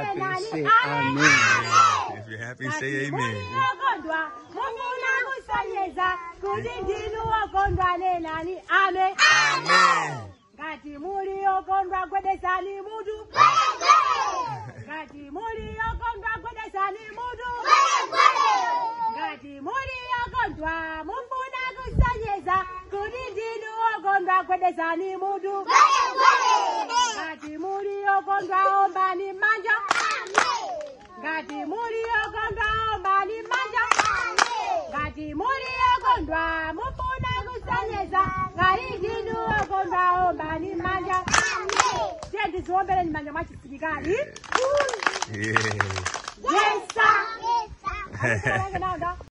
happy, say Amen. amen. If you're happy, say amen. Muliyokondwa, mufuna kusonyeza kuti ndinu wokondwa nenani. Amen. Amen. Ngati muliyokondwa gwedezani mutu. Ngati muliyokondwa gwedezani mutu. Ngati muliyokondwa mufuna kusonyeza kuti ndinu wokondwa gwedezani mutu. Ngati muliyokondwa ombani manja. Ngati muliyokondwa ombani manja. Ngati muliyokondwa mufuna kusonyeza ngati ndinu wokondwa ombani manja. Tiye ndiziwombeleni manja mwachisilikali. Yeah. Yes, sir. Yes, sir.